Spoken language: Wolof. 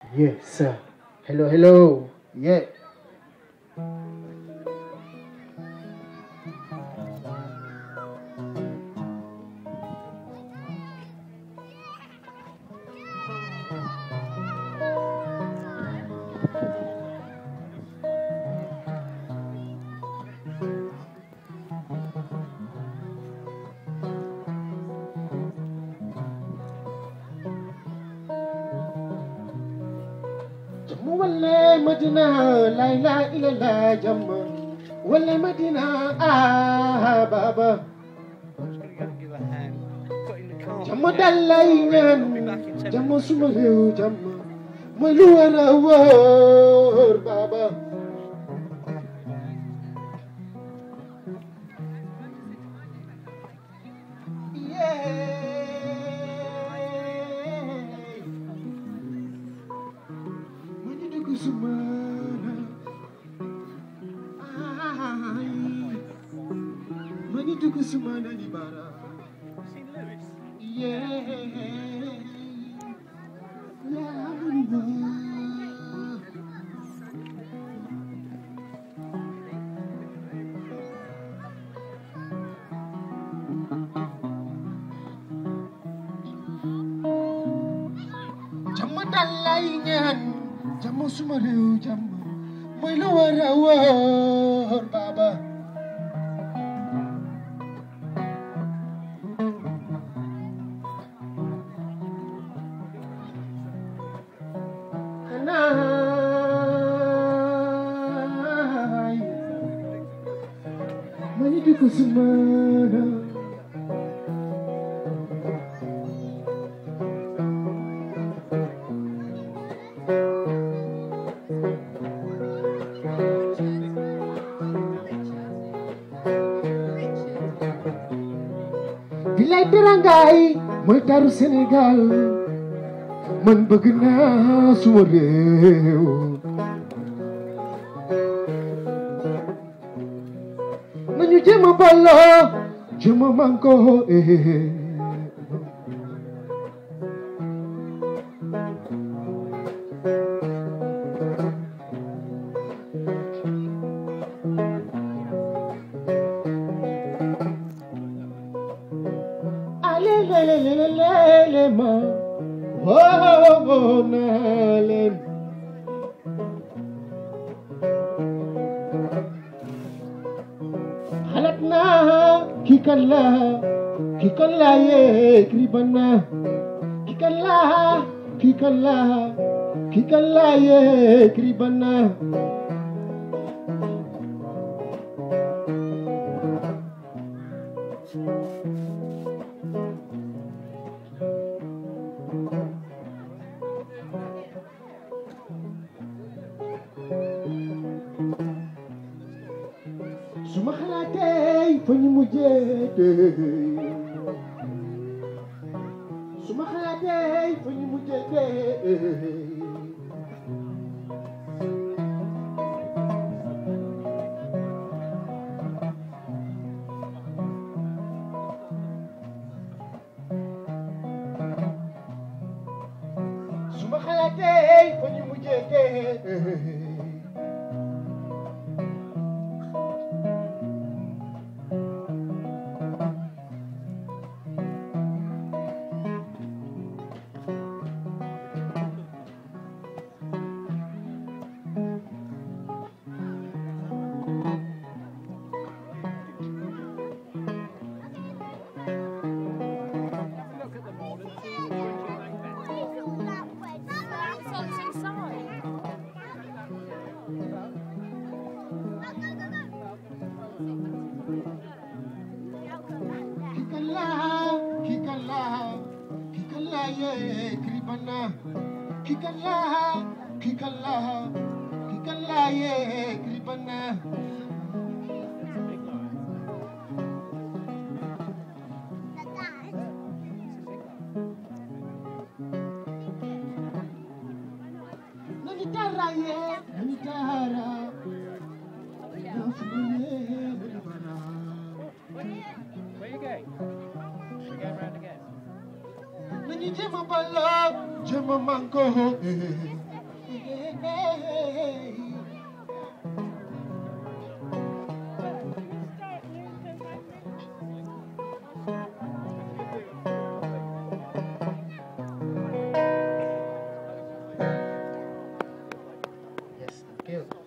Yes, sir. Hello, hello. Yeah. Jamu wale Madina, la ilaha illallah jamu. Wale Madina, ah baba. I'm just gonna go and give a hand. Got in the car. Jamu dalay ñaan, I'll be back in ten jamu minutes. suma réew jamu. Mooy lu war a wóor baba. Yeah. Mu ñu dugg suma ay. Mu ñu dugg suma ni bara. Seen Lewis? Yeah. Yeah, jàmm dal lay ñaan jàmm suma réew jàmm mooy lu war a wóor baba xanaay ma ñu dugg suma bilay terangaay mooy taru Sénégal man bëgg naa suma réew nañu jéem a booloo jéem a manko eh. alelelelelele ma woo naa leen xalaat naa kii kan la kii kan la yee kriban na kii kan la kii kan la kii kan la yee kriban na suma xalaatee fa ñu mujjee dee suma xalaatee fa ñu mujjee dee suma xalaatee fa ñu mujjee dee Look at them all and see which one you like better. Kikala, kikala, kikala ye kribana. Kikala, kikala, kikala ye kribana. It's a big lion. Nanitara ye, nanitara. Nafuye, nanibara. Where you going? Should we go round again? Nani jema bala, jema mango. eh. you.